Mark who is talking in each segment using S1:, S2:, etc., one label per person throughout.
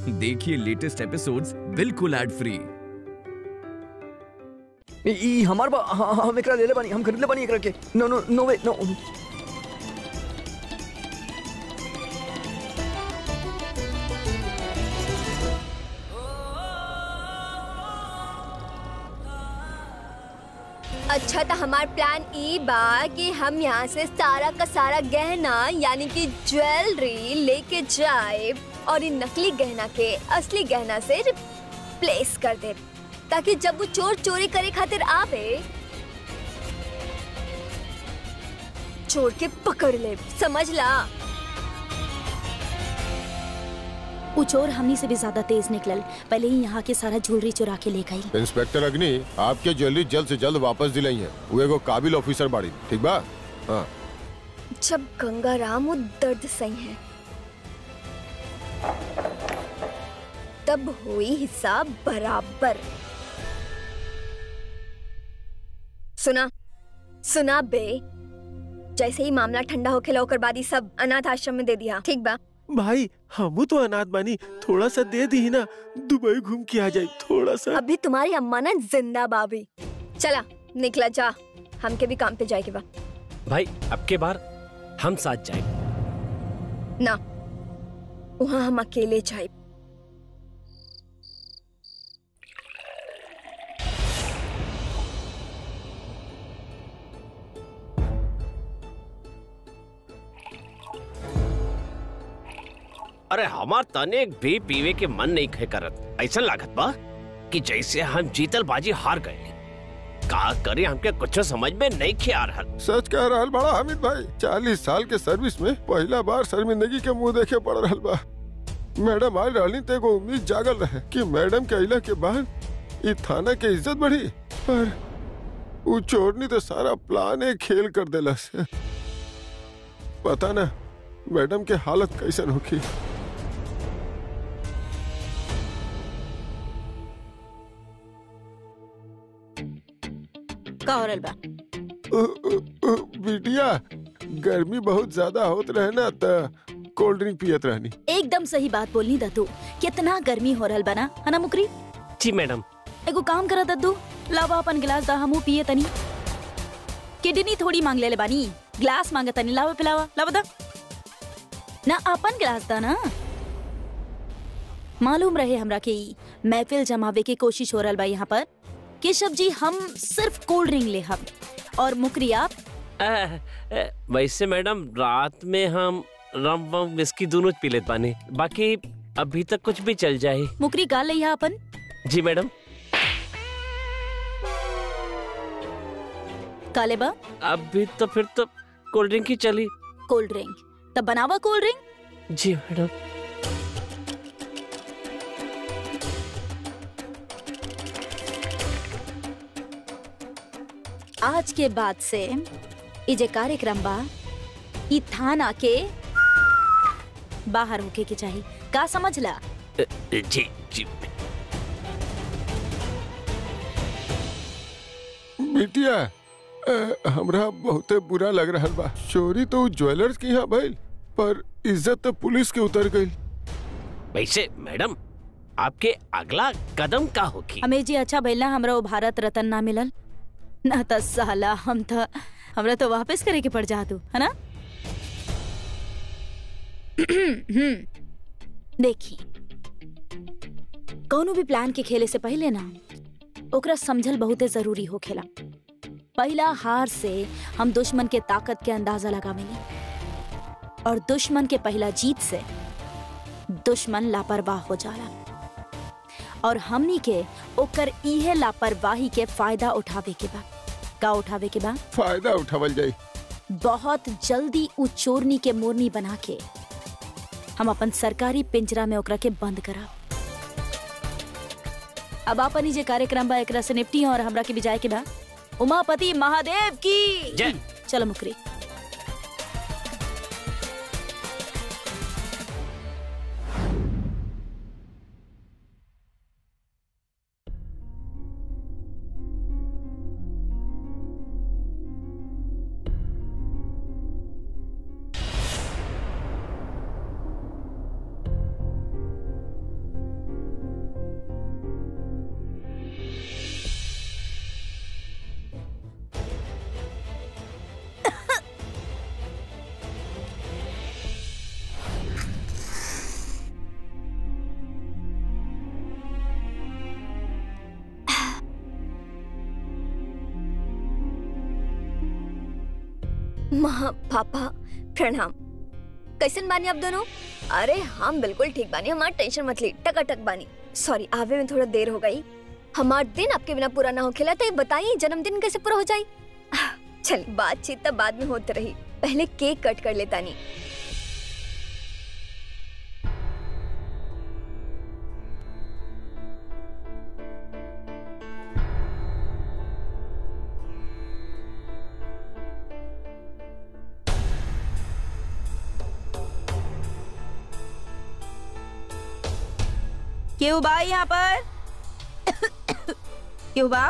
S1: देखिए latest episodes बिल्कुल ad free
S2: ई- ई हमार बा हाँ, हाँ, हम एकरा ले ले बानी हम खरीद ले बानी एकरा के नो नो नो वे नो
S3: अच्छा तो हमार प्लान ई बा कि हम यहाँ से सारा का सारा गहना यानी कि ज्वेलरी लेके जाए और इन नकली गहना के असली गहना से रिप्लेस कर दे ताकि जब वो चोर चोरी करे खातिर आवे चोर के पकड़ ले समझ ला
S4: उ चोर हमनी से भी ज्यादा तेज निकलल पहले ही यहाँ के सारा ज्वेलरी चुरा के ले गई
S5: इंस्पेक्टर अग्नि आपके ज्वेलरी जल्द से जल्द वापस दिलाई है वो एगो काबिल ऑफिसर बाड़ी ठीक बा हाँ
S3: जब गंगा राम वो दर्द सही है तब हुई हिसाब बराबर सुना सुना बे जैसे ही मामला ठंडा होके ओकर बाद ही सब अनाथ आश्रम में दे दिया ठीक बा
S6: भाई हमू तो अनाथ बानी थोड़ा सा दे दी ना दुबई घूम के आ जाए थोड़ा सा
S3: अभी तुम्हारी अम्मा ना जिंदा बाबी चला निकला जा हमके भी काम पे जाए के बा
S7: भाई अब के बार हम साथ जाए
S3: ना वहाँ हम अकेले जाए
S7: अरे हमार तने भी पीवे के मन नहीं खे करत ऐसा लागत बा कि जैसे हम जीतल बाजी हार गए का करे हमके कुछ समझ में नहीं खे आ रहल
S5: सच कह रहा बड़ा हामिद भाई चालीस साल के सर्विस में पहला बार शर्मिंदगी के मुंह देखे पड़ रहा बा मैडम आई रहनी ते को उम्मीद जागल रहे कि मैडम के अइला के बाद ई थाना के इज्जत बढ़ी पर उ चोरनी तो सारा प्लान एक खेल कर देला से पता ना मैडम के हालत कैसन होखी
S4: का हो रहल बा
S5: उ, उ, उ, बिटिया गर्मी बहुत ज्यादा होत रहे ना त कोल्ड ड्रिंक पियत रहनी
S4: एकदम सही बात बोलनी दद्दू कितना गर्मी हो रहल बना है ना मुकरी
S7: जी मैडम
S4: एगो काम करा दद्दू लावा अपन गिलास दा हमू पिए तनी किडनी थोड़ी मांग ले ले बानी गिलास मांगे तनी लावा पिलावा लावा दा ना अपन गिलास दा ना मालूम रहे हमरा के ई महफिल जमावे की कोशिश हो रहल बा यहाँ पर केशव जी हम सिर्फ कोल्ड ड्रिंक ले हम और मुकरी आप
S7: अ, अ, वैसे मैडम रात में हम रम वम विस्की दोनों पी लेते बानी बाकी अभी तक कुछ भी चल जाए
S4: मुकरी गाल लिया अपन
S7: जी मैडम
S4: काले बा
S7: अभी तो फिर तो कोल्ड ड्रिंक ही चली
S4: कोल्ड ड्रिंक तब बनावा कोल्ड ड्रिंक
S7: जी मैडम
S4: आज के बाद से ई जे कार्यक्रम बा ई थाना के बाहर होके के चाहिए का समझला
S7: अ, जी जी
S5: बिटिया अ, हमरा बहुते बुरा लग रहा बा चोरी तो उ ज्वेलर्स की यहाँ भइल पर इज्जत तो पुलिस के उतर गई
S7: वैसे मैडम आपके अगला कदम का होगी
S4: हमें जी अच्छा भइला हमरा वो भारत रत्न ना मिलल ना त साला हम त हमरा तो वापस करे के पड़ जातू है ना देखी कौनो भी प्लान के खेले से पहले ना ओकरा समझल बहुते जरूरी हो खेला पहला हार से हम दुश्मन के ताकत के अंदाजा लगावेनी और दुश्मन के पहला जीत से दुश्मन लापरवाह हो जाला और हमनी के ओकर इहे लापरवाही के फायदा उठावे के बा का उठावे के बा
S5: फायदा उठावल जाई
S4: बहुत जल्दी उ चोरनी के मोरनी बना के हम अपन सरकारी पिंजरा में ओकरा के बंद करा अब अपन ही जे कार्यक्रम बा एकरा से निपटी और हमरा के भी जाए के बा उमापति महादेव की
S7: जय।
S4: चलो मुकरी
S3: माँ पापा प्रणाम कैसन बानी आप दोनों अरे हम बिल्कुल ठीक बानी हमार टेंशन मत ली टकाटक बानी सॉरी आवे में थोड़ा देर हो गई हमार दिन आपके बिना पूरा ना हो खेला तो ये बताइए जन्मदिन कैसे पूरा हो जाए चल बातचीत तब बाद में होती रही पहले केक कट कर लेता नहीं
S4: केहू बा यहाँ पर केहू बा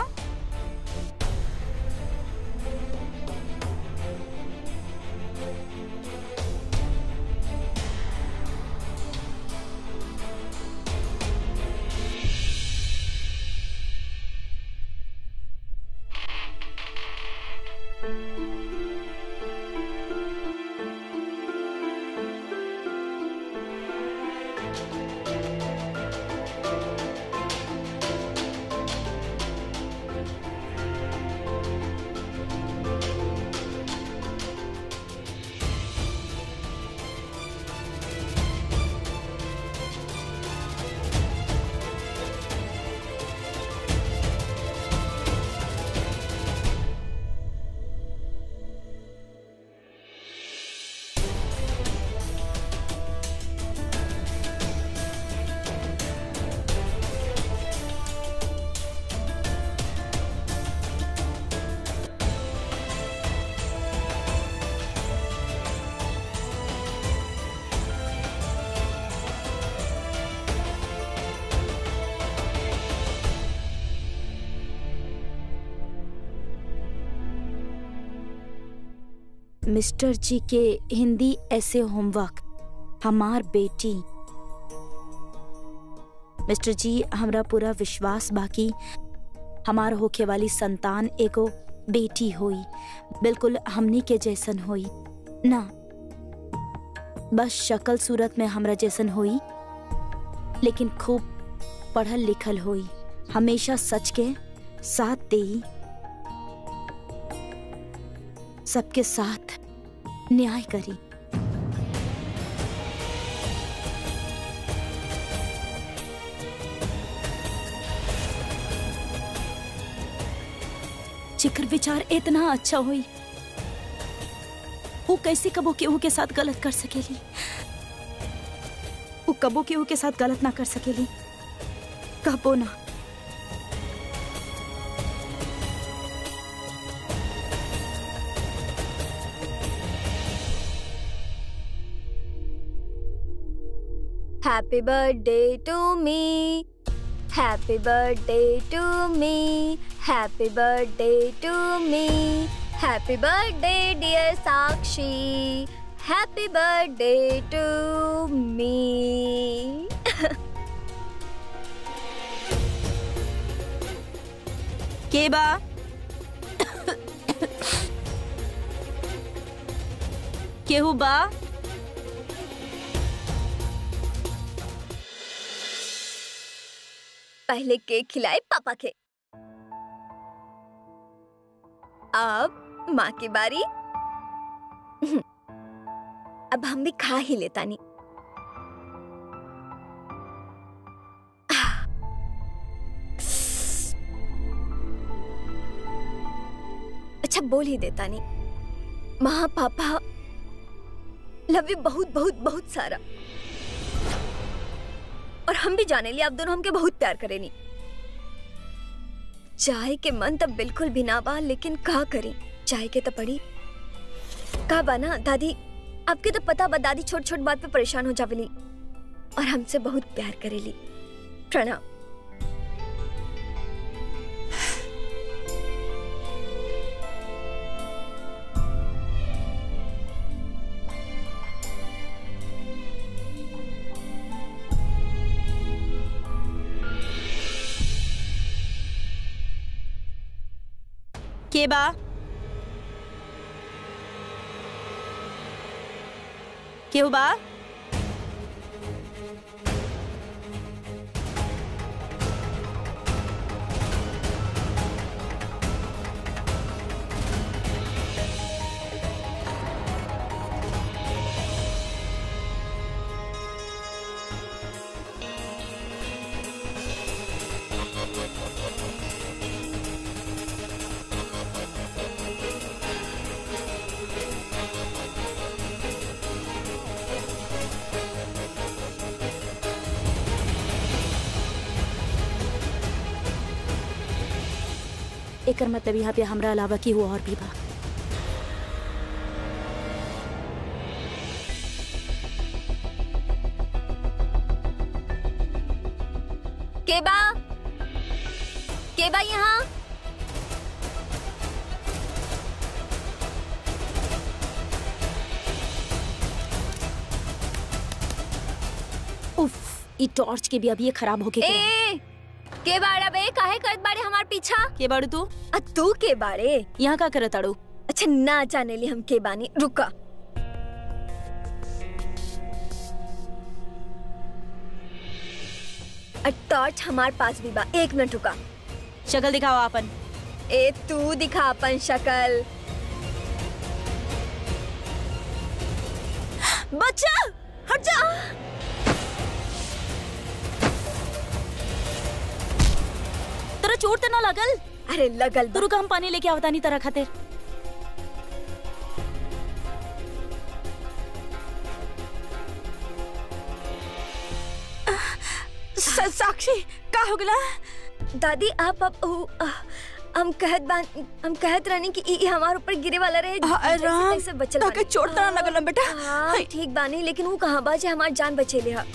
S4: मिस्टर जी के हिंदी ऐसे होमवर्क हमार बेटी मिस्टर जी हमरा पूरा विश्वास बाकी हमार होखे वाली संतान एगो बेटी होई बिल्कुल हमनी के जैसन होई ना बस शक्ल सूरत में हमरा जैसन होई लेकिन खूब पढ़ल लिखल होई हमेशा सच के साथ देई सबके साथ न्याय करी जिक्र विचार इतना अच्छा हुई वो कैसे कबो केहू के साथ गलत कर सकेली वो कबो केहू के साथ गलत ना कर सकेली कबो ना
S3: Happy birthday to me. Happy birthday to me. Happy birthday to me. Happy birthday, dear Sakshi. Happy birthday to me.
S4: के बा केहू बा
S3: पहले केक खिलाए पापा के अब माँ की बारी अब हम भी खा ही लेता नहीं अच्छा बोल ही देता नहीं माँ पापा लव यू बहुत बहुत बहुत सारा और हम भी जाने लिए आप दोनों हमके बहुत प्यार करेनी चाय के मन तब बिल्कुल भी ना बा लेकिन का करी चाय के तो पड़ी का बा ना दादी आपके तो पता बा दादी छोट छोट बात पे परेशान हो जावेली और हमसे बहुत प्यार करेली प्रणाम
S4: के बा केहू बा एकर मतलब यहाँ पे हमरा अलावा की हुआ और भी बा
S3: केबा केबा यहाँ
S4: उफ ई टॉर्च के भी अब ये खराब हो गए
S3: ए के बाड़ा बे काहे करत बाड़े हमार पीछा
S4: के बाड़ू तू
S3: आ तू के बाड़े
S4: यहाँ का करत आड़ू
S3: अच्छा ना जाने ली हम के बानी रुका आ टॉर्च हमार पास भी बा एक मिनट रुका
S4: शक्ल दिखाओ आपन
S3: ए तू दिखा अपन शक्ल
S4: बच्चा हट जा तेरा चोट तो ना लगल
S3: अरे लगल
S4: तो
S3: बा।
S4: रुका हम पानी लेके आवता नहीं तरह खातिर
S8: सा- साक्षी का हो गला
S3: दादी आप अब उ, आ, हम कहत बान हम कहत रहनी कि ई ई हमार ऊपर गिरे वाला रहे
S8: आ,
S3: जैसे
S8: राम,
S3: तैसे बचल
S8: ताके
S3: बानी।
S8: चोट तो ना लगल बेटा?
S3: हाँ
S8: हाय।
S3: ठीक बानी लेकिन वो कहाँ बा जे हमार जान बचेले हा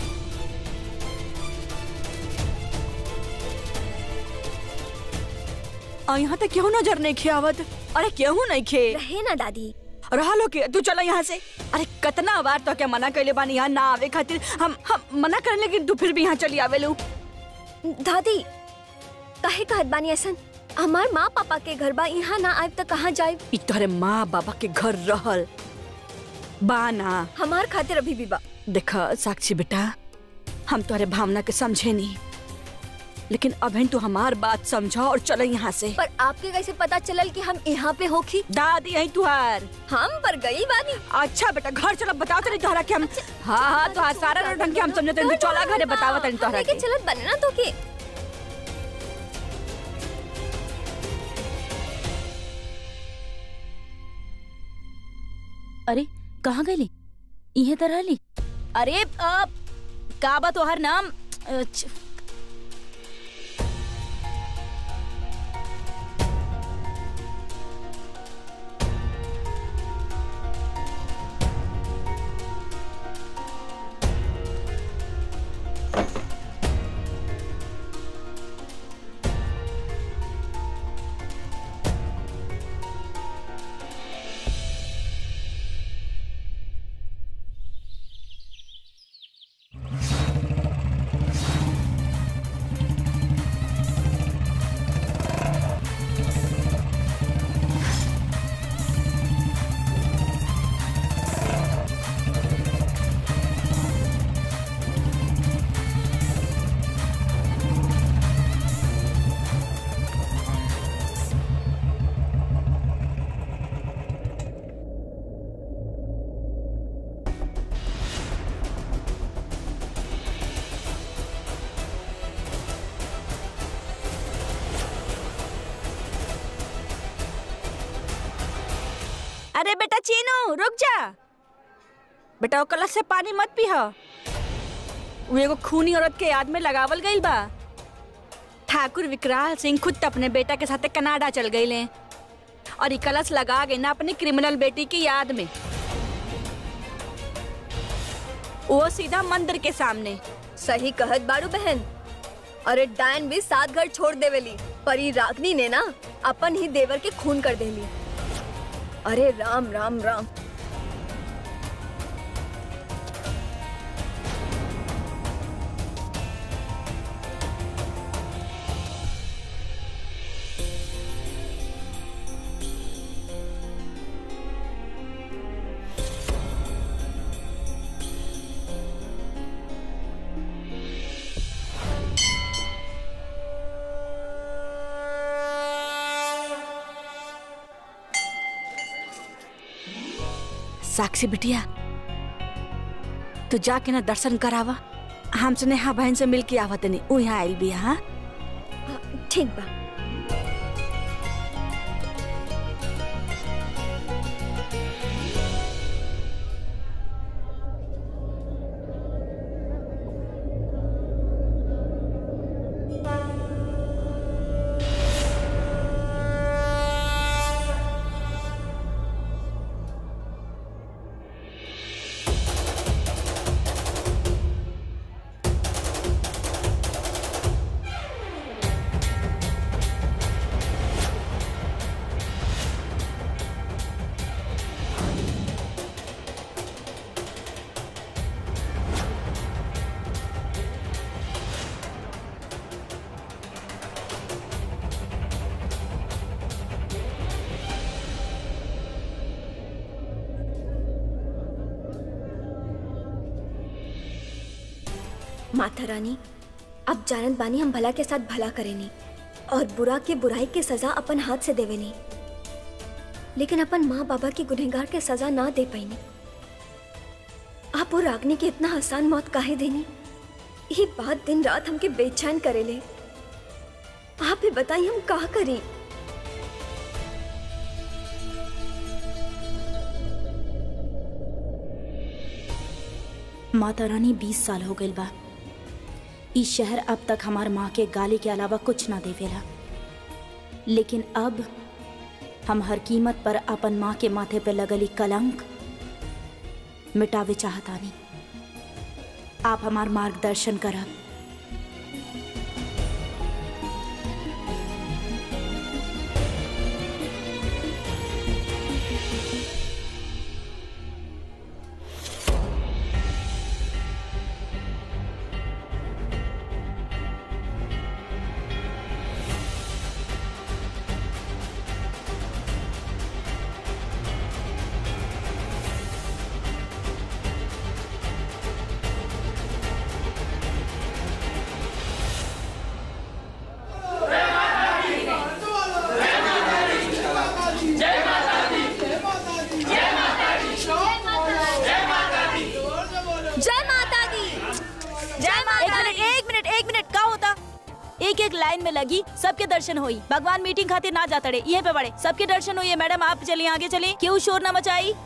S8: आ यहाँ तक क्यों नजर नहीं खे आवत अरे क्यों नहीं खे
S3: रहे ना दादी
S8: रहा लो के तू चला यहाँ से अरे कितना बार तो क्या मना कैले बानी यहाँ ना आवे खातिर हम हम मना करने लेकिन तू फिर भी यहाँ चली आवे लू
S3: दादी काहे कहत बानी ऐसन हमार माँ पापा के घर बा यहाँ ना आए तो कहाँ जाए
S8: ई तोहरे माँ बाबा के घर रहल बाना
S3: हमार खातिर अभी भी बा
S8: देख साक्षी बेटा हम तोहरे भावना के समझे नहीं लेकिन अभी तू हमार बात समझा और चलो यहाँ से
S3: पर आपके कैसे पता चलल कि हम यहाँ पे होखी
S8: दादी यही तुहार
S3: हम पर गई बानी
S8: अच्छा बेटा घर चलो बताओ तनी तोहरा के हम हाँ हाँ तो सारा ढंग के हम समझते तू चला घरे बतावा तनी तोहरा
S3: लेके
S8: के
S3: चलत बने ना तो के
S4: अरे कहाँ गई इहे तरह ली अरे अब का बा तोहर नाम अ, छ-
S8: अरे बेटा चीनू रुक जा बेटा वो कलश से पानी मत पीह वो एगो खूनी औरत के याद में लगावल गईल बा ठाकुर विकराल सिंह खुद त अपने बेटा के साथे कनाडा चल गईले और ये कलश लगा गए ना अपनी क्रिमिनल बेटी की याद में वो सीधा मंदिर के सामने
S3: सही कहत बाड़ू बहन अरे डायन भी सात घर छोड़ देवेली पर ई रागनी ने ना अपन ही देवर के खून कर देली अरे राम राम राम
S8: साक्षी बिटिया तू जाके ना दर्शन करावा हमसे नेहा बहन से मिल के आवत नहीं ऊ यहाँ आयल बिया हाँ
S3: ठीक बा माता रानी अब जानत बानी हम भला के साथ भला करेनी और बुरा के बुराई के सजा अपन हाथ से देवेनी लेकिन अपन माँ बाबा के गुनहगार के सजा ना दे पैनी आप वो रागनी के इतना आसान मौत काहे देनी ये बात दिन रात हमके बेचैन करेले आप ही बताइए हम का करी
S4: माता रानी बीस साल हो गइल बा ई शहर अब तक हमार माँ के गाली के अलावा कुछ ना देवेला लेकिन अब हम हर कीमत पर अपन माँ के माथे पे लगली कलंक मिटावे चाहतानी आप हमार मार्गदर्शन करब
S3: जय माता दी जय
S4: एक
S3: माता
S4: मिनट एक मिनट एक मिनट का होता एक एक लाइन में लगी सबके दर्शन हुई भगवान मीटिंग खातिर ना जाता रहे ये पे बड़े सबके दर्शन हुई है मैडम आप चलिए आगे चलिए क्यों शोर ना मचाई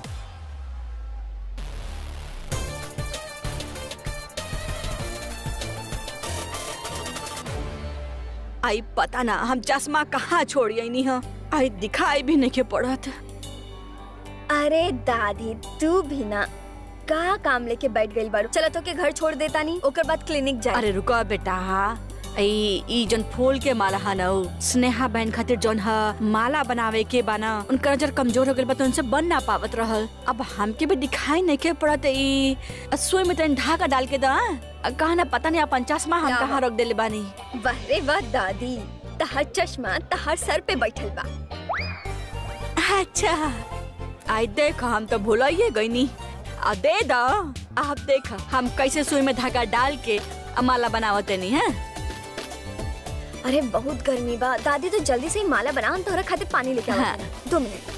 S8: आई पता ना हम चश्मा कहाँ छोड़िए नहीं है आई दिखाई भी नहीं के पड़त
S3: अरे दादी तू भी ना का काम लेके बैठ गई बारू चलो तो के घर छोड़ देता नहीं ओकर बाद क्लिनिक जाए
S8: अरे रुको बेटा ई ई जन फूल के माला है ना उ, स्नेहा बहन खातिर जौन ह माला बनावे के बाना उनका नजर कमजोर हो गइल बा तो उनसे बन ना पावत रहल अब हमके भी दिखाई नहीं के पड़त ई सुई में तनी ढाका डाल के दा अ, कहा ना पता नहीं अपन चश्मा हम
S3: क्या
S8: कहाँ रख देले बानी
S3: वाह रे वाह दादी तहर चश्मा तहर सर पे बैठल बा
S8: अच्छा आई देख हम तो भूलाइए गईनी आ दे दो आप देख हम कैसे सुई में धागा डाल के अ, माला बनावते नहीं है
S3: अरे बहुत गर्मी बा दादी तो जल्दी से ही माला बना हम तोहरा खातिर पानी लेके आवा
S8: हाँ।
S3: दो मिनट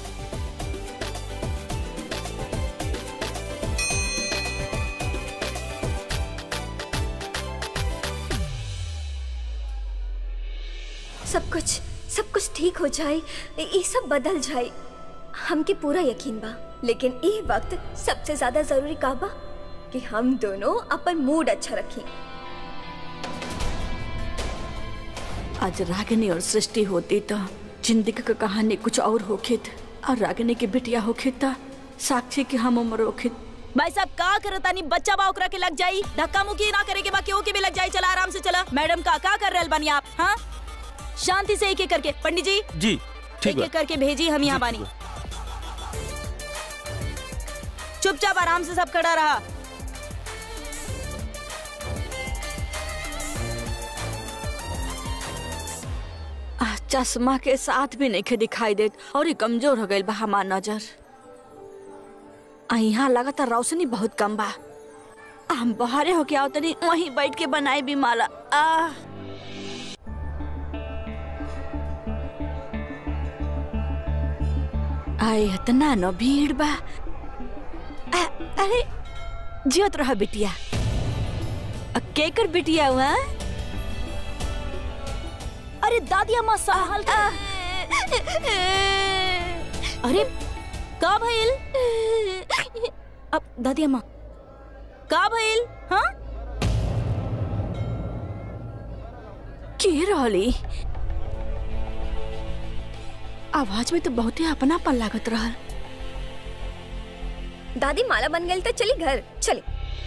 S3: सब कुछ सब कुछ ठीक हो जाए ये सब बदल जाए हमके पूरा यकीन बा लेकिन ये वक्त सबसे ज्यादा जरूरी का बा कि हम दोनों अपन मूड अच्छा रखें
S8: आज रागिनी और सृष्टि होती तो जिंदगी का कहानी कुछ और होखित और रागिनी की बिटिया होखित तो साक्षी की हम उम्र होखित
S4: भाई साहब का करता नहीं बच्चा बा ओकरा के लग जाई धक्का मुक्की ना करे के बा केहू के भी लग जाई चला आराम से चला मैडम का का कर रहल बानी आप हाँ शांति से एक एक करके पंडित जी
S6: जी ठीक
S4: एक
S6: बा
S4: एक करके भेजी हम यहाँ बानी चुपचाप आराम से सब खड़ा रहा
S8: आ, चश्मा के साथ भी नहीं दिखाई देत और ये कमजोर हो गई बा हमार नजर आ, यहाँ लगातार रोशनी बहुत कम बा आ, हम बाहरे होके आओ तनी वहीं बैठ के बनाए भी माला आ आए इतना न भीड़ बा आ, अरे जियत रहा बिटिया आ, केकर बिटिया हुआ
S4: अरे दादी अम्मा संभाल के अरे का भइल अब दादी अम्मा का भइल हाँ
S8: के रहली आवाज में तो बहुत ही अपनापन लागत रहल
S3: दादी माला बन गई तो चली घर चली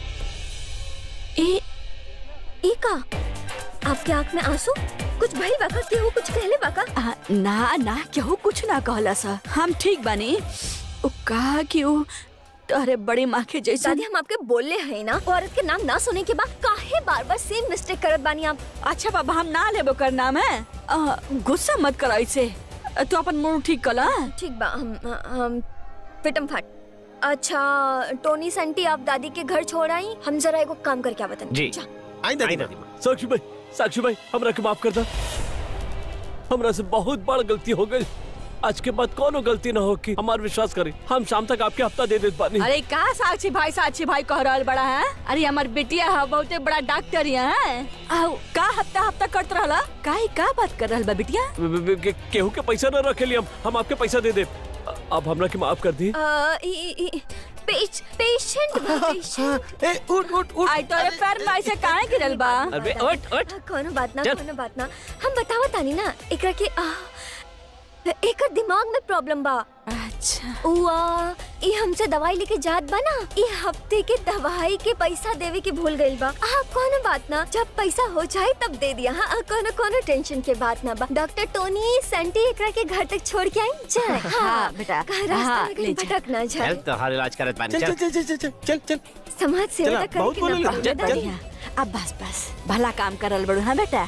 S8: ए
S3: ई का आपके आंख में आंसू कुछ भइल बाका केहू कुछ कहले बाका
S8: आ, ना ना केहू कुछ ना कहला सा हम ठीक बानी उ कहा कि उ तोहरे बड़ी माँ के जैसे
S3: दादी हम आपके बोलले है ना वो औरत के नाम ना सुने के बाद काहे बार बार सेम मिस्टेक करत बानी आप
S8: अच्छा बाबा हम ना लेबो कर नाम है आ, गुस्सा मत कर ऐसे तू अपन मुंह ठीक कला
S3: ठीक बा हम हम पिटम फाट अच्छा टोनी संटी आप दादी के घर छोड़ आई हम जरा एगो काम करके आवतन
S7: जी।
S3: जा
S6: आई दादी
S7: आई
S6: माँ
S7: दादी माँ
S9: साक्षी भाई साक्षी भाई हमरा के माफ कर दा हमरा से बहुत बड़ गलती हो गई आज के बाद कोनो गलती ना हो कि हमार विश्वास करी हम शाम तक आपके हफ्ता दे देत बानी
S8: अरे का साक्षी भाई साक्षी भाई कह रहल बड़ा है अरे हमार बेटिया है बहुते बड़ा डॉक्टर है आओ का हफ्ता हफ्ता करत रहला काहे का बात कर रहल बा बिटिया
S9: ब- ब- के- केहू के पैसा न रखे लिए हम हम आपके पैसा दे दे अब हमरा के माफ कर दी
S3: आ, ई- ई- पेश पेशेंट बा पेशेंट
S6: ए उठ उठ उठ
S8: आई तोरे पैर में ऐसे काहे गिरल बा
S7: अरे उठ उठ
S3: कोनो बात ना
S7: चल।
S3: कोनो बात ना हम बतावा तानी ना एकरा के आ, एकर दिमाग में प्रॉब्लम बा
S8: अच्छा
S3: उआ ई हमसे दवाई लेके जात बा ना ई हफ्ते के दवाई के पैसा देवे के भूल गइल बा आ कोनो बात ना जब पैसा हो जाए तब दे दिया हाँ कोनो कोनो टेंशन के बात ना बा डॉक्टर टोनी सेंटी एकरा के घर तक छोड़ के आई जाए
S8: हाँ, बेटा।
S3: कहाँ रास्ता
S8: हाँ,
S3: में
S8: ले
S3: कहीं
S8: जा।
S3: भटक ना
S7: चल
S3: जाए
S7: तो हर इलाज करत बानी
S6: चल
S7: चल
S6: चल चल चल चल चल चल
S3: समाज सेवा
S6: चला,
S3: करे
S6: बहुत
S3: के
S6: बोले
S3: ना
S6: ला।
S3: पड़े
S6: चल,
S3: दादी।
S8: बढ़िया अब बस बस भला काम करल बड़ू हाँ बेटा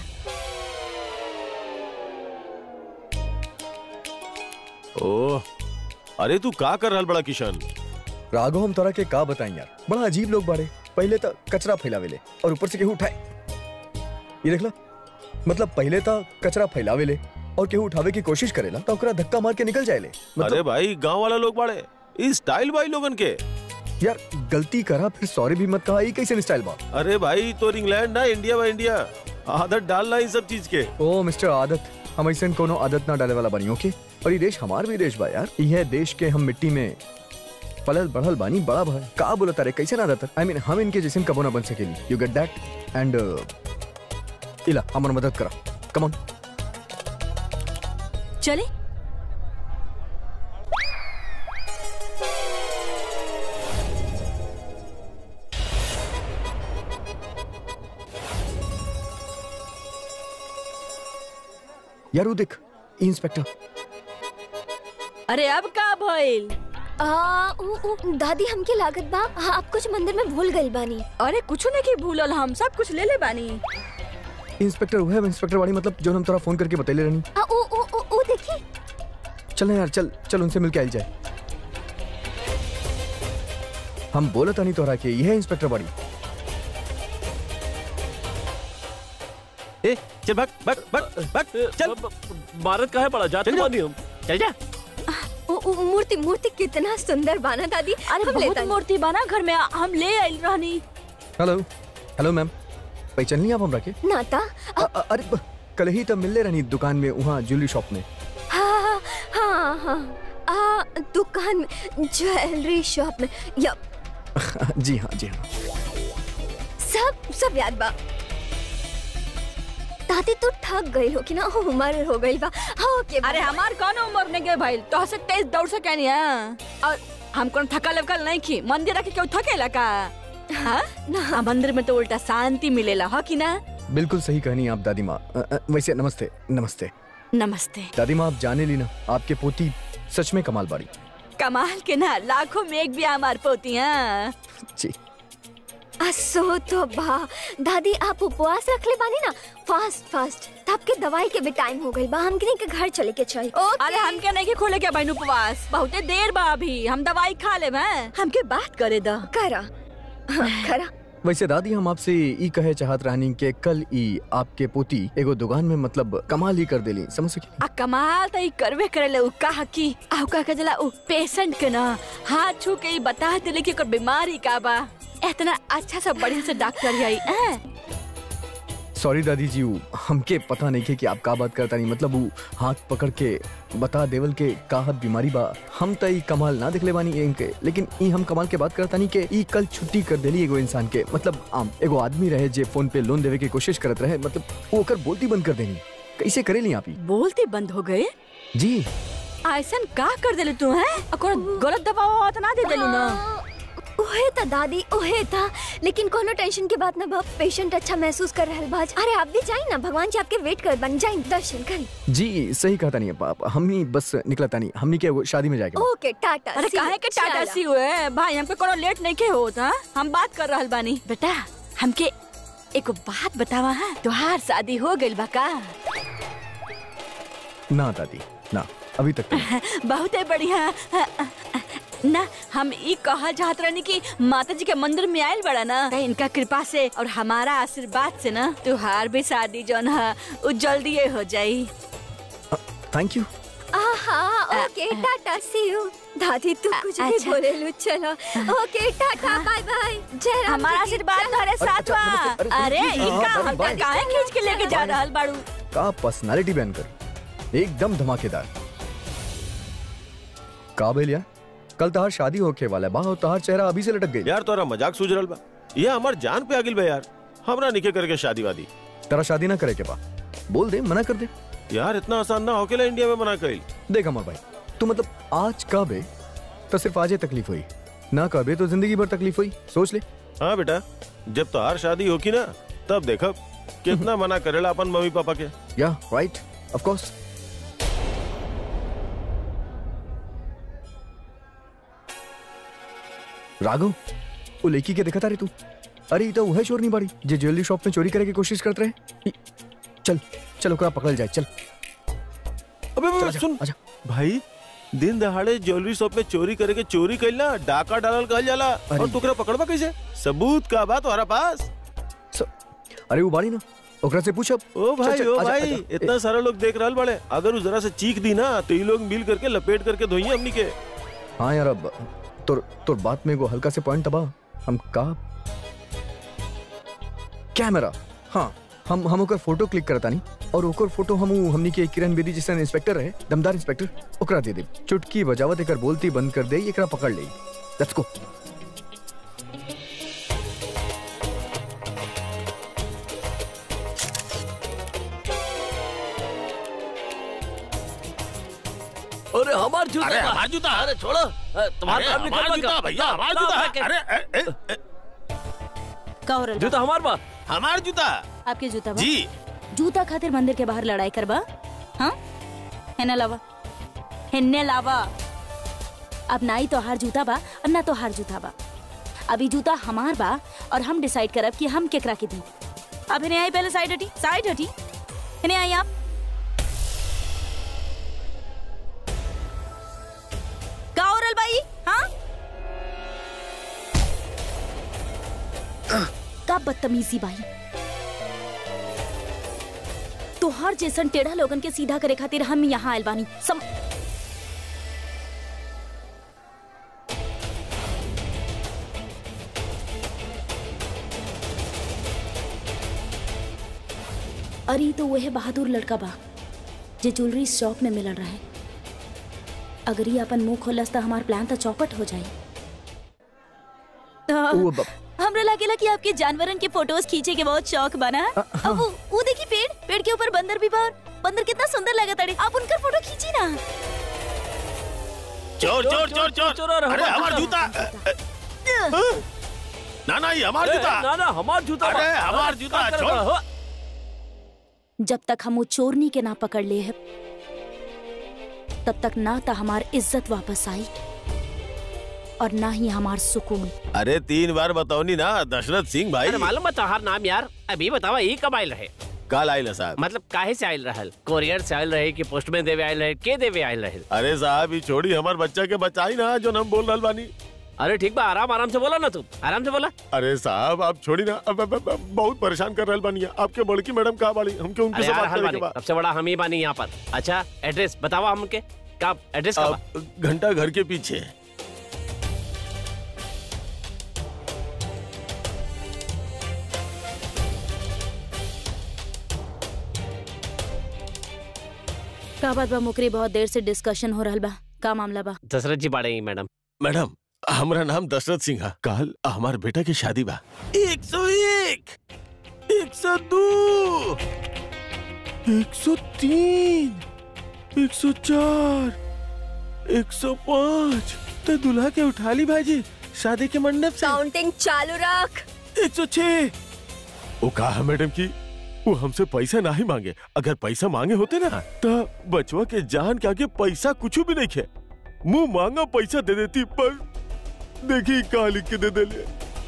S6: ओह अरे तू का कर रहल बड़ा किशन
S2: राघव हम तोरा के का बताई यार बड़ा अजीब लोग बाड़े पहले तो कचरा फैलावेले और ऊपर से केहू उठाए ये देख ला मतलब पहले तो कचरा फैलावेले और केहू उठावे की कोशिश करेला तो ओकरा धक्का मार के निकल जाएले
S6: अरे
S2: मतलब
S6: भाई गांव वाला लोग बाड़े ई स्टाइल भाई लोगन के
S2: यार गलती करा फिर सॉरी भी मत कहा ये कैसे स्टाइल बा
S6: अरे भाई तो इंग्लैंड ना इंडिया बा इंडिया आदत डालना इन सब चीज के
S2: ओ मिस्टर आदत हम ऐसे कोनो आदत ना डाले वाला बनी ओके और ये देश हमार भी देश बा यार यह देश के हम मिट्टी में पलल बढ़ल बानी बड़ा भाई का बोला तारे कैसे ना रहता आई मीन हम इनके जैसे कबो ना बन सकेली यू गेट दैट एंड इला हमार मदद करा कम ऑन
S8: चले
S2: यार वो देख ई इंस्पेक्टर
S8: अरे अब का भइल
S3: आ, उ, उ, दादी हमके लागत बा हाँ, आप कुछ मंदिर में भूल गइल बानी
S8: अरे कुछ नहीं की भूलल हम सब कुछ ले ले बानी
S2: इंस्पेक्टर वो है इंस्पेक्टर वाली मतलब जो हम तोरा फोन करके बतैले रहनी
S3: आ, उ, उ, उ, उ देखी
S2: चल ना यार चल चल उनसे मिलके आइल जाए हम बोला था नहीं तोरा के यह है इंस्पेक्टर बड़ी
S6: ए चल भाग भाग भाग भाग चल
S9: भारत का है बड़ा जाते
S6: चल जा।
S9: बानी हम
S7: चल जा
S3: उ, उ, मूर्ति मूर्ति कितना सुंदर बाना दादी
S8: अरे
S3: हम
S8: बहुत
S3: लेता
S8: मूर्ति बना घर में हम ले आइल रहनी
S2: हेलो हेलो मैम पहचान लिया आप हमरा के
S3: नाता
S2: अ- अ- अरे ब- कल ही तब मिलने रहनी दुकान में वहाँ ज्वेलरी शॉप में
S3: हाँ हाँ हाँ आ, दुकान में ज्वेलरी शॉप में या
S2: जी हाँ जी हाँ
S3: सब सब याद बा दादी तू ठग गई हो कि ना उम्र हो गई बा हाँ ओके
S8: अरे हमार कौन उम्र नहीं गए भाई तो से तेज दौड़ सके नहीं है और हम कौन थकल वकल नहीं की मंदिर रखे क्यों थकेला का हाँ ना मंदिर में तो उल्टा शांति मिलेला हो कि ना
S2: बिल्कुल सही कहनी आप दादी माँ अ- अ, वैसे नमस्ते नमस्ते
S8: नमस्ते
S2: दादी माँ आप जाने ली ना आपके पोती सच में कमाल बाड़ी
S8: कमाल के ना लाखों में एक भी हमार पोती हैं
S2: जी
S3: असो तो बा दादी आप उपवास रख ले बानी ना फास्ट फास्ट तब के दवाई के भी टाइम हो गई बा हम के घर चले के चाहिए ओके
S8: अरे हमके नहीं के खोले के बहन उपवास बहुते देर बा अभी हम दवाई खा ले हैं हमके बात करे द
S3: करा हाँ, करा
S2: वैसे दादी हम आपसे ई कहे चाहत रहनी के कल ई आपके पोती एगो दुकान में मतलब कमाल ही कर देली समझ सकी
S8: आ कमाल तो ई करबे करेले उ कहा की आ का कहला उ पेशेंट के ना हाथ छू के ई बता देले कि ओकर बीमारी का बा इतना अच्छा से बढ़िया से डॉक्टर आई हैं
S2: सॉरी दादी जी उ हमके पता नहीं के कि आप का बात करता नहीं मतलब वो हाथ पकड़ के बता देवल के का हद बीमारी बा हम त ई कमाल ना दिखले बानी इनके लेकिन ई हम कमाल के बात करता नहीं के ई कल छुट्टी कर देली एगो इंसान के मतलब आम एगो आदमी रहे जे फोन पे लोन देवे की कोशिश करत रहे मतलब वो ओकर बोलती बंद कर देनी कैसे करेली आप ई
S8: बोलते बंद हो गए
S2: जी
S8: ऐसन का कर देले तू हैं ओकर गलत दवा ववा तो ना दे देलू ना
S3: ओहे था दादी ओहे था लेकिन कोनो टेंशन के बात ना बा पेशेंट अच्छा महसूस कर रहल बाज अरे आप भी जाई ना भगवान जी आपके वेट कर बन जाई दर्शन करी
S2: जी सही कहता नहीं है पाप हमनी बस निकलता नहीं हमनी के वो शादी में जाएगा
S3: ओके टाटा
S8: अरे
S3: see you.
S8: काहे के टाटा
S3: चला।
S8: सी हुए भाई हमके कोनो लेट नहीं के होत हां हम बात कर रहल बानी बेटा हमके एक बात बतावा है तोहार शादी हो गइल बा का
S2: ना दादी ना अभी तक तो नहीं।
S8: बहुते बढ़िया ना हम ई कहल चाहत रहनी कि माता जी के मंदिर में आयल बड़ा ना त इनका कृपा से और हमारा आशीर्वाद से ना तुहार भी शादी जौन है उ जल्दी हो जाई
S2: थैंक यू
S3: आहा ओके टाटा सी यू दादी तू कुछ भी
S8: अच्छा।
S3: बोले लो चलो ओके टाटा बाय बाय जय राम
S8: हमारा
S3: जी की
S8: आशीर्वाद
S3: जय।
S8: तुम्हारे साथ
S2: अच्छा,
S8: बा
S2: नमस्ते, अरे,
S8: अरे
S2: जी, जी,
S8: इनका
S2: हाँ,
S8: हमका
S2: बाय।
S8: काहे खींच के लेके जा रहल बाड़ू
S2: का पर्सनालिटी बयान कर एकदम धमाकेदार का बेलिया कल तहार शादी होके वाला है बा और तहार चेहरा अभी से लटक गई
S6: यार तोरा मजाक सूझ रहल बा ये हमार जान पे आगिल बा यार हमरा निके करके शादी वादी
S2: तेरा शादी ना करे के बा बोल दे मना कर दे
S6: यार इतना आसान ना होकेला इंडिया में मना कइल
S2: देख अमर भाई तू मतलब आज कहबे तो सिर्फ आज ही तकलीफ हुई ना कहबे तो जिंदगी भर तकलीफ हुई सोच ले
S6: हाँ बेटा जब तोहार शादी होकी ना तब देखब कितना मना करेला अपन मम्मी पापा के
S2: या राइट ऑफ कोर्स राघव वो लेकी के देखा रे तू अरे ई तो वह चोर नहीं बाड़ी जे ज्वेलरी शॉप में चोरी करे की कोशिश करते रहे ई- चल चल ओकरा पकड़ जाए चल
S6: अबे
S2: चल,
S6: अबे,
S2: आजा,
S6: सुन
S2: आजा
S6: भाई दिन दहाड़े ज्वेलरी शॉप में चोरी करे के चोरी कइल ना डाका डालल कहल जाला और
S2: अरे।
S6: टुकड़ा पकड़बा कैसे सबूत का बात तुम्हारा पास
S2: स- अरे वो बाड़ी ना ओकरा से पूछ अब
S6: ओ
S2: चल,
S6: भाई
S2: चल,
S6: ओ
S2: आजा,
S6: भाई
S2: आजा।
S6: इतना सारा लोग देख रहल बड़े अगर उ जरा से चीख दी ना तो ये लोग मिल करके लपेट करके धोइए हमनी के
S2: हाँ यार अब तोर तोर बात में वो हल्का से पॉइंट दबा हम का कैमरा हाँ हम हम ओकर फोटो क्लिक करता नहीं और ओकर फोटो हम उ हमनी के किरण बेदी जैसा इंस्पेक्टर रहे दमदार इंस्पेक्टर ओकरा दे दे चुटकी बजावत एकर बोलती बंद कर दे एकरा पकड़ ले लेट्स गो
S9: अरे हमार जूता
S7: अरे
S9: बा।
S7: हमार जूता।
S9: अरे छोड़ो अ, तुम्हारा
S7: अरे
S9: काम
S7: हमार
S9: निकलवा
S7: जूता
S9: का।
S7: भैया हमार
S9: लाओ,
S7: जूता
S9: फेंके।
S7: अरे ए, ए, ए,
S4: का हो रहल बा?
S9: जूता हमार बा
S7: हमार जूता
S4: आपके जूता बा?
S7: जी
S4: जूता खातिर मंदिर के बाहर लड़ाई करबा हाँ हेने लावा हेने लावा अब ना ही तो हार जूता बा और ना तो हार जूता बा अभी जूता हमार बा और हम डिसाइड करब कि हम केकरा के दी अब हेने आई पहले साइड हटी साइड हटी हेने आई आप का हो रहल बाई हाँ का बदतमीजी बाई तोहार जैसन टेढ़ा लोगन के सीधा करे खातिर हम यहाँ आयल बानी सम अरे तो वह बहादुर लड़का बा जे ज्वेलरी शॉप में मिलल रहे अगर ये अपन मुंह खोलस तो हमार प्लान तो चौपट हो जाई
S2: ओ ब-
S4: हमरा लागेला कि आपके जानवरन के फोटोज खींचे के बहुत शौक बना अब वो वो देखी पेड़ पेड़ के ऊपर बंदर भी बा और बंदर कितना सुंदर लगता है आप उनका फोटो खींची ना
S7: चोर चोर चोर चोर
S9: चोर, अरे
S7: अरे
S9: हमार
S7: हमार जूता ना ना ये हमार
S9: ए,
S7: जूता
S9: ना ना हमार जूता बा।
S7: अरे, हमार जूता,
S9: का करत
S7: छोड़।
S9: बा, हो?
S4: जब तक हम वो चोरनी के ना पकड़ ले है तब तक ना तो हमार इज्जत वापस आई और ना ही हमार सुकून
S6: अरे तीन बार बताओनी ना दशरथ सिंह भाई
S7: अरे मालूम बता हर नाम यार अभी बतावा ये कब आयल रहे
S6: काल आइल साहब
S7: मतलब काहे से आयल रहल कोरियर से आयल रहे कि पोस्टमैन देवे आयल रहे के देवे आयल रहे
S6: अरे साहब ये छोड़ी हमार बच्चा के बचाई ना जो हम बोल रहल बानी
S7: अरे ठीक बा आराम आराम से बोला ना तू आराम से बोला
S6: अरे साहब आप छोड़ी ना अब, अब, अब, अब बहुत परेशान कर रहल बानी आपके बड़की मैडम कहा बाड़ी हमके उनके
S7: अरे
S6: से
S7: यार
S6: बात
S7: हल
S6: करे के
S7: बानी
S6: बा
S7: सबसे बड़ा हम ही बानी यहाँ पर अच्छा एड्रेस बतावा हमके का एड्रेस का बा?
S6: अब घंटा घर के पीछे
S4: का बात बा मुकरी बहुत देर से डिस्कशन हो रहल बा का मामला बा
S7: दशरथ जी बाड़े ही मैडम
S6: मैडम हमारा नाम दशरथ सिंह है कल हमार बेटा की शादी बा एक सौ एक एक सौ दो एक सौ तीन एक सौ चार एक सौ पाँच तो दुल्हा के उठा ली भाजी शादी के मंडप से
S3: काउंटिंग चालू रख
S6: एक सौ छह वो कहा मैडम की वो हमसे पैसा नहीं मांगे अगर पैसा मांगे होते ना तो बचवा के जान के आगे पैसा कुछ भी नहीं खे मुंह मांगा पैसा दे देती पर देखी कहा लिख के दे दे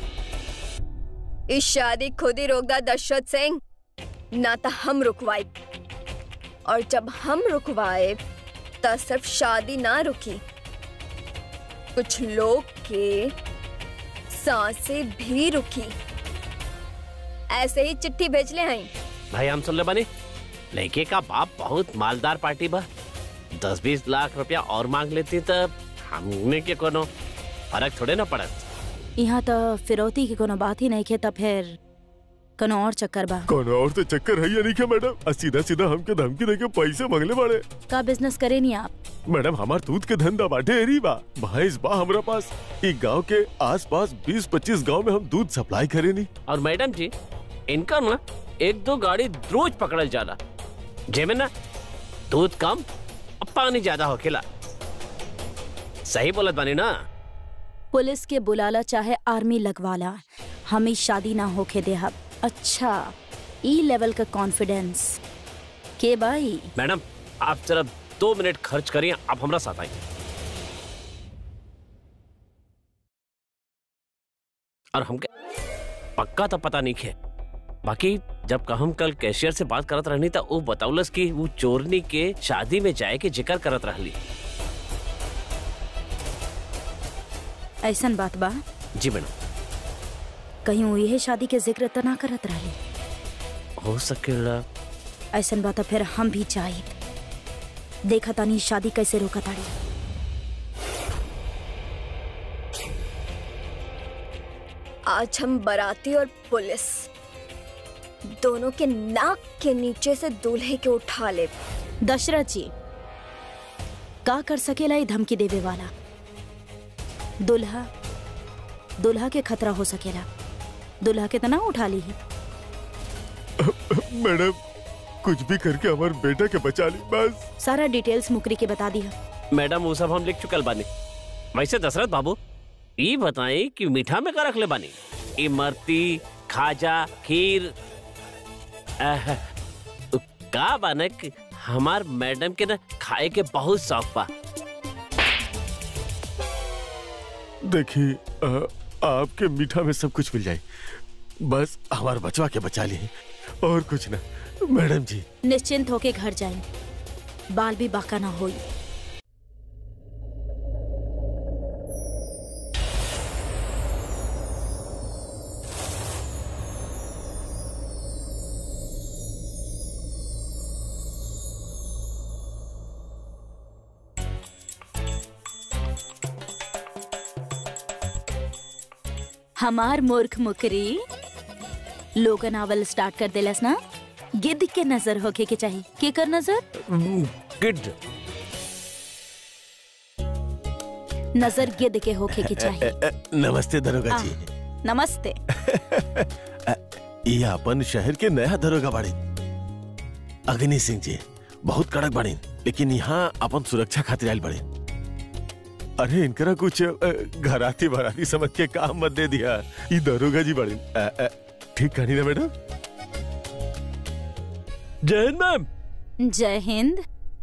S3: इस शादी खुद ही रोकदा दशरथ सिंह ना तो हम रुकवाए और जब हम रुकवाए तो सिर्फ शादी ना रुकी कुछ लोग के सांसें भी रुकी ऐसे ही चिट्ठी भेज ले हैं
S7: भाई हम सुन ले बने लड़के का बाप बहुत मालदार पार्टी बा दस बीस लाख रुपया और मांग लेती तब हमने के कोनो फर्क थोड़े ना पड़त
S4: यहाँ तो फिरौती की कोनो बात ही नहीं खे तब फिर कोनो और चक्कर बा
S6: कौन और तो चक्कर है या नहीं क्या मैडम आ सीधा सीधा हमके धमकी देके पैसे मांगले बाड़े
S4: का बिजनेस करे नहीं आप
S6: मैडम हमार दूध के धंधा बाटे एरी बा भैंस बा हमरा पास ई गांव के आसपास 20-25 गांव में हम दूध सप्लाई करे नी
S7: और मैडम जी इनका ना एक दो गाड़ी रोज पकड़ल जाला जेमे ना दूध कम और पानी ज्यादा होखेला सही बोलत बानी ना
S4: पुलिस के बुलाला चाहे आर्मी लगवाला हमें शादी ना होके देहब अच्छा ई लेवल का कॉन्फिडेंस के भाई
S7: मैडम आप जरा दो मिनट खर्च करिए आप हमारा साथ आइए और हमके पक्का तो पता नहीं है बाकी जब का हम कल कैशियर से बात करत रहनी था वो बताउलस कि वो चोरनी के शादी में जाए के जिक्र करत रहली
S4: ऐसन बात बा
S7: जी मैडम
S4: कहीं वो यह शादी के जिक्र तो ना करत रहे
S7: हो सकेला
S4: ऐसन बात फिर हम भी चाहिए देखा तानी शादी कैसे रोका ताड़ी
S3: आज हम बाराती और पुलिस दोनों के नाक के नीचे से दूल्हे के उठा ले
S4: दशरथ जी का कर सकेला ये धमकी देवे वाला दुल्हा दुल्हा के खतरा हो सकेला दुल्हा के तना उठा ली ही
S6: मैडम कुछ भी करके हमारे बेटा के बचा ली बस
S4: सारा डिटेल्स मुकरी के बता दिया
S7: मैडम वो सब हम लिख चुकल बानी वैसे दशरथ बाबू ये बताई कि मीठा में का रख ले बानी इमरती खाजा खीर आह, का बानक हमार मैडम के ना खाए के बहुत शौक बा
S6: देखिए अ, आपके मीठा में सब कुछ मिल जाए बस हमारे बचवा के बचा ली और कुछ ना मैडम जी
S4: निश्चिंत होके घर जाए बाल भी बाका ना होई हमार मूर्ख मुकरी लोगन आवल स्टार्ट कर देलस ना गिद्ध के नजर होके के चाहिए के कर नजर
S7: गुड
S4: नजर गिद्ध के होके के चाहिए
S6: अ, नमस्ते दरोगा
S4: आ,
S6: जी
S4: नमस्ते
S6: अ, ये अपन शहर के नया दरोगा बाड़े अग्नि सिंह जी बहुत कड़क बाड़े लेकिन यहाँ अपन सुरक्षा खातिर आयल बाड़े अरे इनकरा कुछ अ, घराती भराती समझ के काम मत दे दिया ये दरोगा जी बाड़े अ, अ, ठीक कहानी ना मैडम
S9: जय हिंद मैम
S4: जय हिंद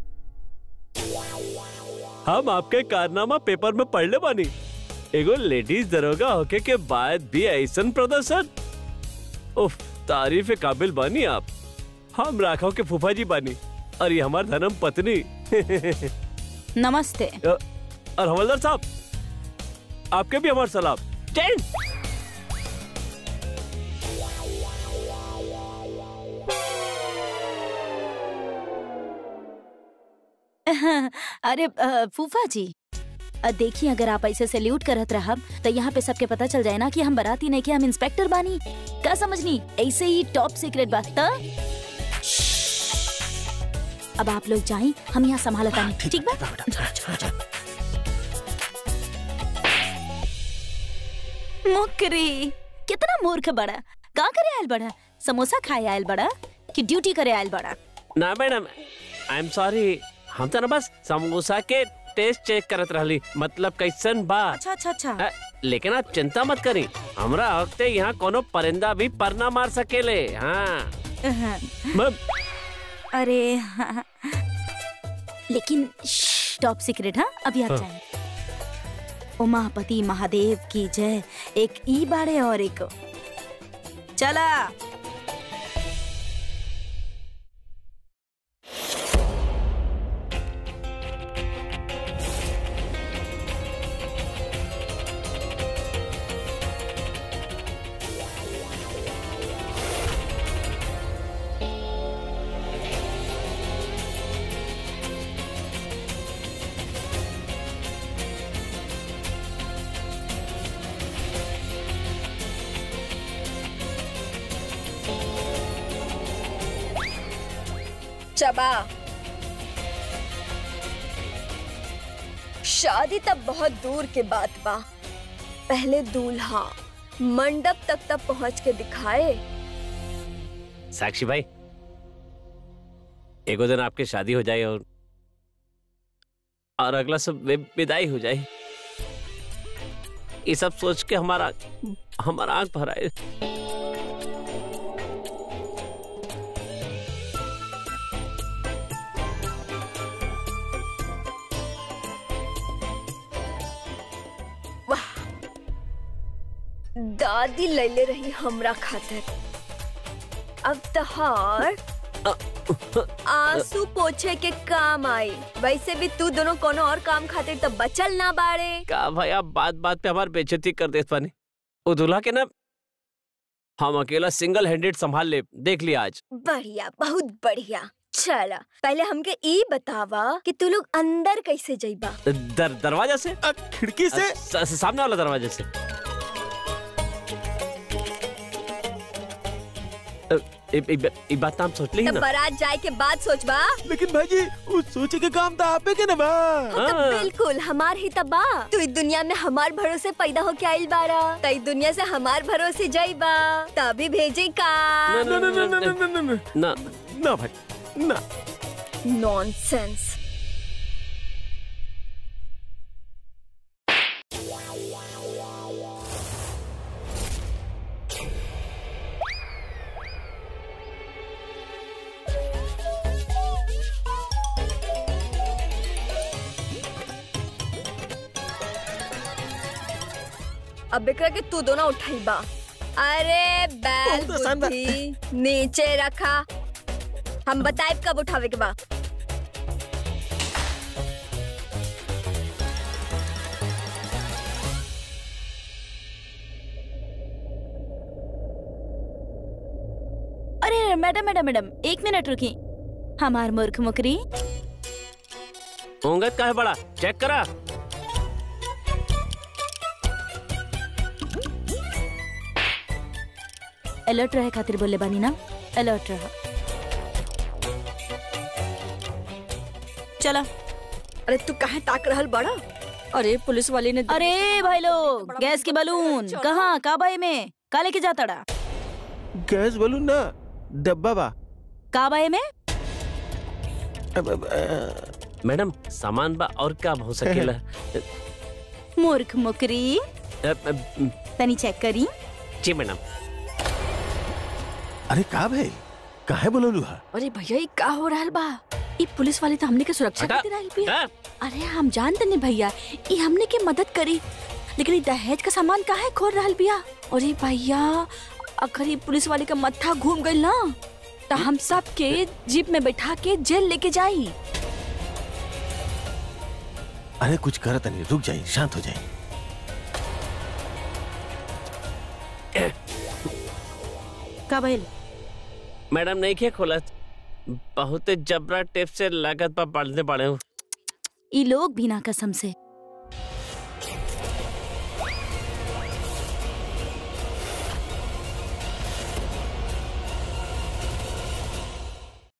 S9: हम आपके कारनामा पेपर में पढ़ ले बानी एगो लेडीज दरोगा होके के बाद भी ऐसन प्रदर्शन उफ तारीफ काबिल बानी आप हम राघव के फूफा जी बानी और ये हमार धर्म पत्नी
S4: नमस्ते
S9: अ, और हवलदार साहब आपके भी हमार सलाम जय हिंद।
S4: अरे अ, फूफा जी अ, देखिए अगर आप ऐसे सैल्यूट करत रहब तो यहाँ पे सबके पता चल जाए ना कि हम बराती नहीं कि हम इंस्पेक्टर बानी का समझनी ऐसे ही टॉप सीक्रेट बात त अब आप लोग जाएं हम यहाँ संभालता नहीं ठीक बा मुकरी कितना मूर्ख बड़ा का करे आयल बड़ा समोसा खाए आयल बड़ा कि ड्यूटी करे आयल बड़ा
S7: ना मैडम आई एम सॉरी हम तो ना बस समोसा के टेस्ट चेक करत रहली मतलब कैसन बा
S4: अच्छा अच्छा अच्छा
S7: अ, लेकिन आप चिंता मत करी हमरा वक्ते यहाँ कोनो परिंदा भी पर ना मार सकेले हाँ
S9: मैम
S4: अरे हाँ। लेकिन टॉप सीक्रेट हाँ अभी आप जाएं उमापति महादेव की जय एक ई बाड़े और एक चला
S3: चबा शादी तब बहुत दूर के बात बा पहले दूल्हा मंडप तक तक पहुंच के दिखाए
S7: साक्षी भाई एगो दिन आपकी शादी हो जाए और और अगला सब वि- विदाई हो जाए ये सब सोच के हमारा हमारा आंख भर आए
S3: दादी लैले रही हमरा खातिर अब तहार आंसू पोछे के काम आई वैसे भी तू दोनों कोनो और काम खातिर तो बचल ना बाड़े
S7: का भाई आप बात बात पे हमारी बेइज्जती कर देत पानी वो दूल्हा के ना हम अकेला सिंगल हैंडेड संभाल ले देख लिया आज
S3: बढ़िया बहुत बढ़िया चला पहले हमके ई बतावा कि तू लोग अंदर कैसे जइबा
S7: दर, दरवाजा से
S6: अ, खिड़की से
S7: स, स, सामने वाला दरवाजे से अ, इ, इ, इ बात तो हम सोच ली
S3: तब
S7: ना
S3: बारात जाए के बाद सोचबा
S6: लेकिन भाजी उस सोचे के काम तो आपे के ना बा
S3: हाँ, तब
S7: हाँ।
S3: बिल्कुल हमार ही तबा तू इस दुनिया में हमार भरोसे पैदा होके आइल बारा तई दुनिया से हमार भरोसे जाइबा तभी भेजे का
S6: ना ना ना ना ना ना ना ना
S7: ना
S6: ना भाई ना
S3: नॉनसेंस अब एकरा के तू दोनों उठाइबा अरे बैल
S6: बहुत आसान बा।
S3: बुद्धि नीचे रखा हम बताए कब उठावे के बा
S4: अरे मैडम मैडम मैडम एक मिनट रुकी हमार मूर्ख मुकरी
S7: होंगत का है बड़ा चेक करा
S4: अलर्ट रहे खातिर बोले बानी ना अलर्ट रहा चला
S8: अरे तू काहे ताक रहल बड़ा अरे पुलिस वाले ने
S4: अरे भाई लोग गैस के बलून कहाँ काबाई में का लेके जाता डा
S6: गैस बलून ना डब्बा बा
S4: काबाई में
S6: अब, अब, अ,
S7: मैडम सामान बा और क्या हो सकेला
S4: मूर्ख मुकरी
S7: अ, अ,
S4: तनी चेक करी
S7: जी मैडम
S6: अरे का भाई काहे बोललू हा
S8: अरे भैया ये का हो रहल बा ई पुलिस वाले तो हमने के सुरक्षा
S7: हटा।
S8: खातिर आइल बिया
S7: हाँ?
S8: अरे हम जानते नहीं भैया ई हमने के मदद करी लेकिन ई दहेज का सामान काहे खोल रहल बिया अरे भैया अगर ये पुलिस वाले का मत्था घूम गइल ना तो हम सब के जीप में बैठा के जेल लेके जाई
S6: अरे कुछ करत नहीं रुक जाइए शांत हो जाइए
S4: का भइल
S7: मैडम नहीं खे खोलत बहुत जबरा टेप से लागत पा पढ़ने पड़े हूँ
S4: ई लोग भी ना कसम से